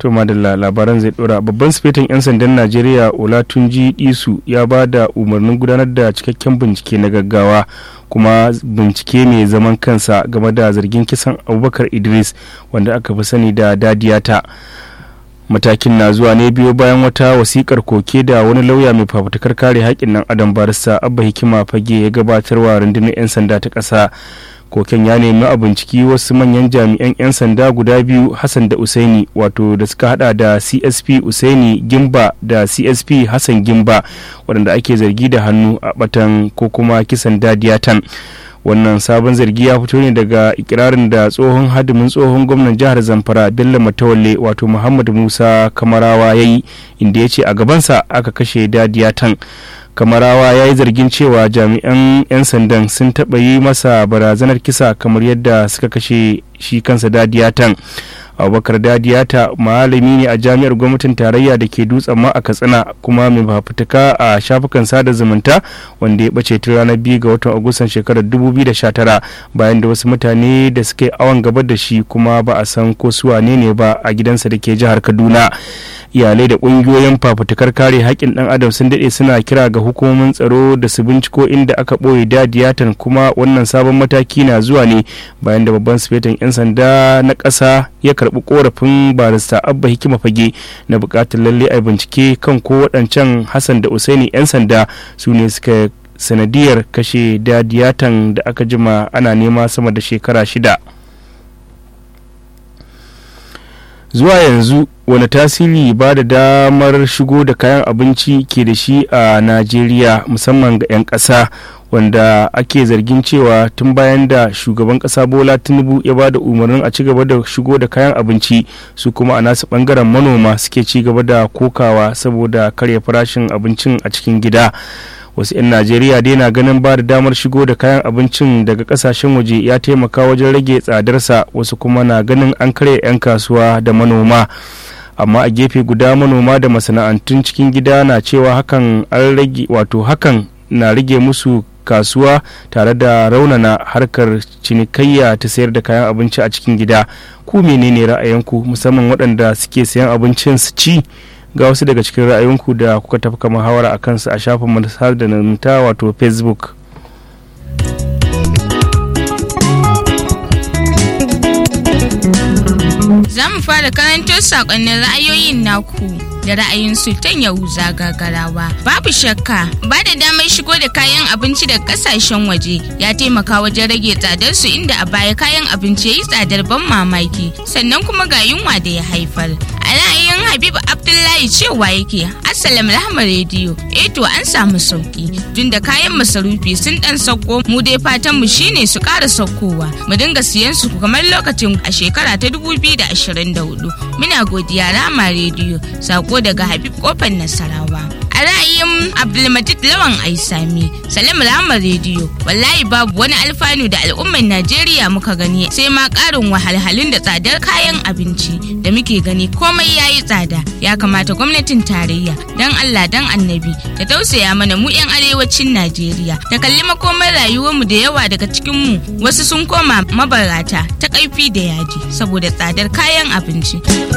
to madalla labaran zai dora babban sifetin 'yan sandan najeriya olatunji isu ya ba da umarnin gudanar da cikakken bincike na gaggawa kuma bincike mai zaman kansa game da zargin kisan abubakar idris wanda aka fi sani da dadiyata matakin na zuwa ne biyo bayan wata wasikar koke da wani lauya mai fafutukar kare haƙƙin nan adam barista abba hikima fage ya gabatarwa rundunar 'yan sanda ta ƙasa koken ya nemi a binciki wasu manyan jami'an 'yan sanda guda biyu hassan da usaini wato da suka hada da csp usaini gimba da csp hassan gimba waɗanda ake zargi da hannu a batan ko kuma kisan dadiyatan wannan sabon zargi ya fito ne daga ikirarin da tsohon hadimin tsohon gwamnan jihar zamfara bello matawalle wato muhammad musa kamarawa ya yi inda ya ce a gabansa aka kashe dadiyatan kamarawa ya yi zargin cewa jami'an 'yan sandan sun taɓa yi masa barazanar kisa kamar yadda suka kashe shi kansa dadiyatan abubakar dadiyata malami ne a jami'ar gwamnatin tarayya da ke dutsen ma a katsina kuma mai fafutuka a shafukan sada zumunta wanda ya bace tun ranar biyu ga watan agustan shekarar 2019 bayan da wasu mutane da suka yi awon gaba da shi kuma ba a san ko su wane ne ba a gidansa da ke jihar kaduna iyalai da ƙungiyoyin fafutukar kare haƙƙin ɗan adam sun daɗe suna kira ga hukumomin tsaro da su binciko inda aka ɓoye dadiyatan kuma wannan sabon mataki na zuwa ne bayan da babban sufetan 'yan sanda na ƙasa ya karɓi ƙorafin barista abba hikima fage na buƙatar lalle a bincike kan ko waɗancan hassan da usaini 'yan sanda su ne suka sanadiyar kashe dadiyatan da aka jima ana nema sama da shekara shida zuwa yanzu wani tasiri ba da damar shigo da kayan abinci ke da shi a najeriya musamman ga 'yan ƙasa wanda ake zargin cewa tun bayan da shugaban ƙasa bola tinubu ya ba da umarnin a ci gaba da shigo da kayan abinci su kuma a nasu ɓangaren manoma suke ci gaba da kokawa saboda karya farashin abincin a cikin gida wasu 'yan najeriya dai na ganin ba da damar shigo da kayan abincin daga kasashen waje ya taimaka wajen rage tsadarsa wasu kuma na ganin an karya 'yan kasuwa da manoma amma a gefe guda manoma da masana'antun cikin gida na cewa hakan an rage wato hakan na rage musu kasuwa tare da raunana harkar cinikayya ta sayar da kayan abinci a cikin gida ku menene ra'ayinku musamman waɗanda suke sayan abincin su ci ga wasu daga cikin ra'ayinku da kuka tafka muhawara a kansu a shafin manasar da namta wato facebook za mu fara karanto sakonnin ra'ayoyin naku da ra'ayin sultan yahuza gagarawa babu shakka ba da damar shigo da kayan abinci daga kasashen waje ya taimaka wajen rage tsadar su inda a baya kayan abinci ya yi tsadar ban mamaki sannan kuma ga yunwa da ya haifar a ra'ayin habibu abdullahi cewa yake assalam rahama rediyo eh to an samu sauki tun da kayan masarufi sun dan sauko mu dai fatan mu shine su ƙara saukowa mu dinga siyan su kamar lokacin a shekara ta 2024 muna godiya rama rediyo sako daga habib kofar nasarawa a ra'ayin abdulmajid lawan aisami salim rama rediyo wallahi babu wani alfanu da al'ummar najeriya muka gani sai ma karin wahalhalun da tsadar kayan abinci da muke gani komai ya yi tsada ya kamata gwamnatin tarayya don allah don annabi ta tausaya mana mu 'yan arewacin najeriya ta kalli makomar rayuwarmu da yawa daga cikinmu wasu sun koma mabarata ta kaifi da yaji saboda tsadar kayan abinci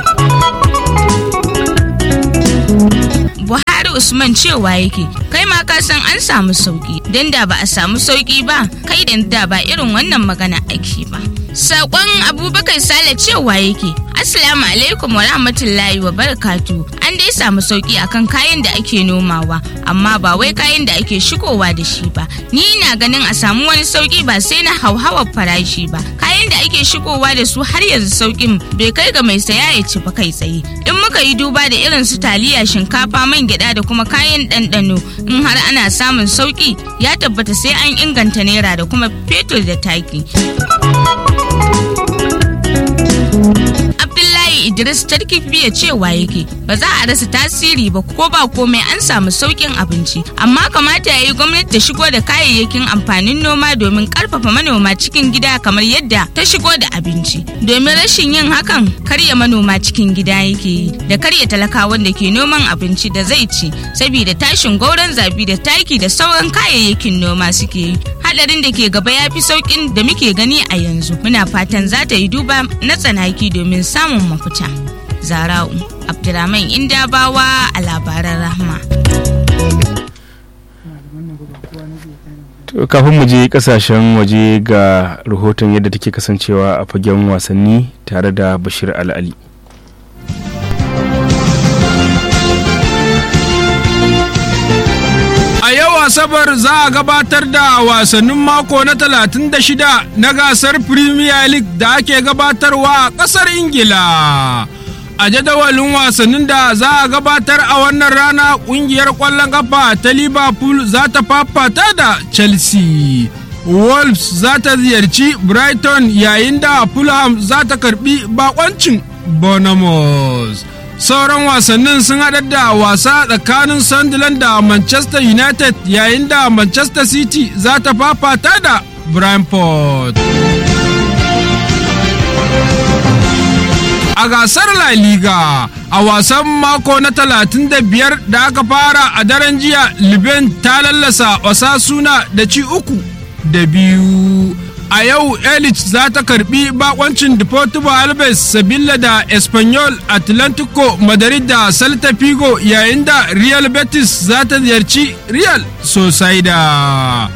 Buhari Usman cewa yake kai ma ka san an samu sauki don da ba a samu sauki ba kai da ba irin wannan magana ake ba. Sakon Abubakar Sale cewa yake Assalamu alaikum wa rahmatullahi wa barakatu an dai samu sauki akan kayan da ake nomawa amma ba wai kayan da ake shigowa da shi ba ni na ganin a samu wani sauki ba sai na hauhawar farashi ba kayan da ake shigowa da su har yanzu saukin bai kai ga mai saya ya ci ba kai tsaye in muka yi duba da irin su taliya shinkafa man gyada da kuma kayan ɗanɗano in har ana samun sauki ya tabbata sai an inganta naira da kuma fetur da taki. Idris Tarkifiya cewa yake ba za a rasa tasiri ba ko ba komai an samu saukin abinci amma kamata ya yi gwamnati ta shigo da kayayyakin amfanin noma domin karfafa manoma cikin gida kamar yadda ta shigo da abinci domin rashin yin hakan karya manoma cikin gida yake yi da karya talakawan da ke noman abinci da zai ci saboda tashin gauran zabi da taki da sauran kayayyakin noma suke yi hadarin da ke gaba ya fi saukin da muke gani a yanzu muna fatan za ta yi duba na tsanaki domin samun mafita zara'u abdulrahman indabawa a labaran rahma kafin mu je kasashen waje ga rahoton yadda take kasancewa a fagen wasanni tare da bashir al'ali a yau asabar za a gabatar da wasannin mako na 36 na gasar premier league da ake gabatarwa a kasar ingila a jadawalin wasannin da za a gabatar a wannan rana kungiyar kwallon kafa ta liverpool za ta fafata da chelsea wolves za ta ziyarci brighton yayin da fulham za ta karbi bakoncin bournemouth sauran wasannin sun haɗa da wasa tsakanin sunderland da manchester united yayin da manchester city za ta fafata da brentford a gasar La Liga a wasan mako na 35 da aka fara a daren jiya Liben ta lallasa Osasuna da ci uku da biyu. A yau Elich za ta karbi bakoncin Deportivo Alves Sabilla da Espanyol Atlantico Madrid da Celta Figo yayin da Real Betis za ta ziyarci Real Sociedad.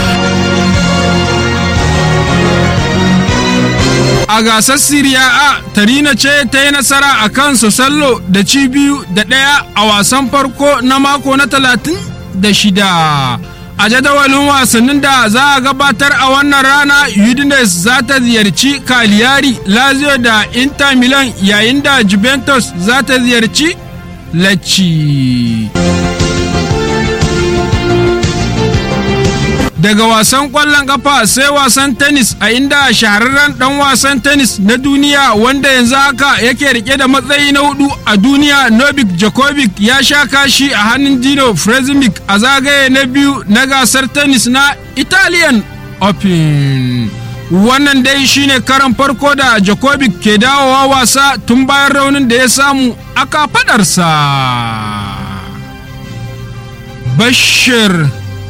a gasar Siriya A Tarina ce ta yi nasara a kan Sosallo da ci biyu da ɗaya a wasan farko na mako na talatin da shida. A jadawalin wasannin da za a gabatar a wannan rana Udinese za ta ziyarci Cagliari, Lazio da Inter Milan yayin da Juventus za ta ziyarci Lecce. daga wasan kwallon kafa sai wasan tennis a inda shahararren dan wasan tennis na duniya wanda yanzu haka yake rike da matsayi na hudu a duniya novik djokovic ya sha kashi a hannun dino frezimic a zagaye na biyu na gasar tennis na italian open wannan dai shine karan farko da djokovic ke dawowa wasa tun bayan raunin da ya samu a kafadarsa bashir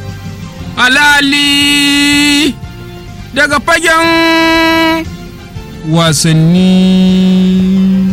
alali daga fagen wasanni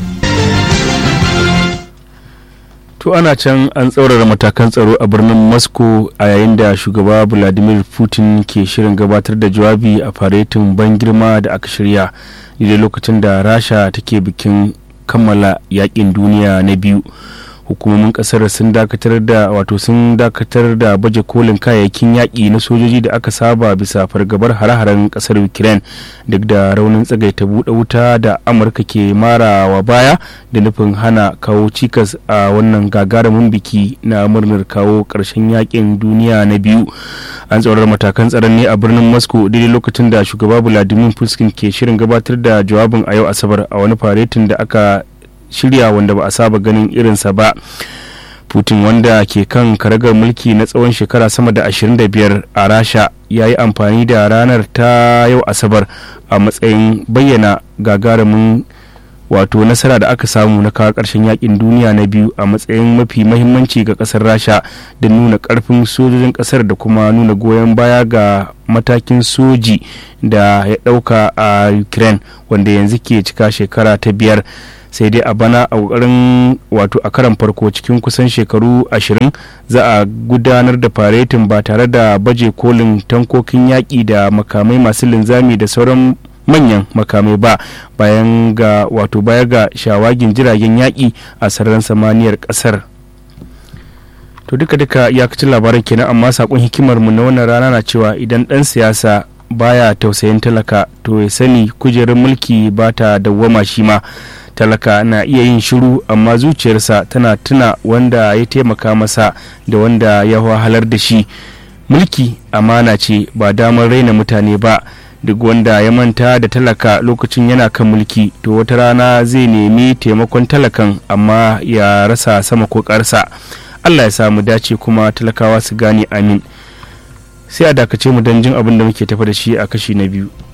to ana can an tsaurara matakan tsaro a birnin moscow a yayin da shugaba vladimir putin ke shirin gabatar da jawabi a faretin ban girma da aka shirya da lokacin da rasha take bikin kammala yakin duniya na biyu hukumomin kasar sun dakatar da wato sun dakatar da baje kolin kayayyakin yaƙi na sojoji da aka saba bisa fargabar hare-haren kasar ukraine duk da raunin tsagaita buɗe wuta da amurka ke marawa baya da nufin hana kawo cikas a wannan gagarumin biki na murnar kawo ƙarshen yaƙin duniya na biyu an tsaurar matakan tsaron ne a birnin moscow daidai lokacin da shugaba vladimir putin ke shirin gabatar da jawabin a yau asabar a wani faretin da aka shirya wanda ba a saba ganin irinsa ba putin wanda ke kan karagar mulki na tsawon shekara sama da 25 a rasha ya yi amfani da ranar ta yau asabar a matsayin bayyana gagarumin wato nasara da aka samu na kawo ƙarshen yakin duniya na biyu a matsayin mafi mahimmanci ga ƙasar rasha da nuna ƙarfin sojojin ƙasar da kuma nuna goyon baya ga matakin soji da ya ɗauka a ukraine wanda yanzu ke cika shekara ta biyar sai dai a bana a kokarin wato a karan farko cikin kusan shekaru ashirin za a gudanar da faretin ba tare da baje kolin tankokin yaƙi da makamai masu linzami da sauran manyan makamai ba bayan ga wato baya ga shawagin jiragen yaƙi a sararin samaniyar ƙasar to duka duka iyakacin labaran kenan amma sakon hikimar mu na wannan rana na cewa idan ɗan siyasa baya tausayin talaka to ya sani kujerar mulki ba ta dawwama shi ma talaka na iya yin shiru amma zuciyarsa tana tuna wanda ya taimaka masa da wanda ya wahalar da shi mulki amana ce ba damar raina mutane ba duk wanda ya manta da talaka lokacin yana kan mulki to wata rana zai nemi taimakon talakan amma ya rasa sama ko ƙarsa allah ya samu dace kuma talakawa su gane amin sai a dakace mu don jin abin da muke tafa da shi a kashi na biyu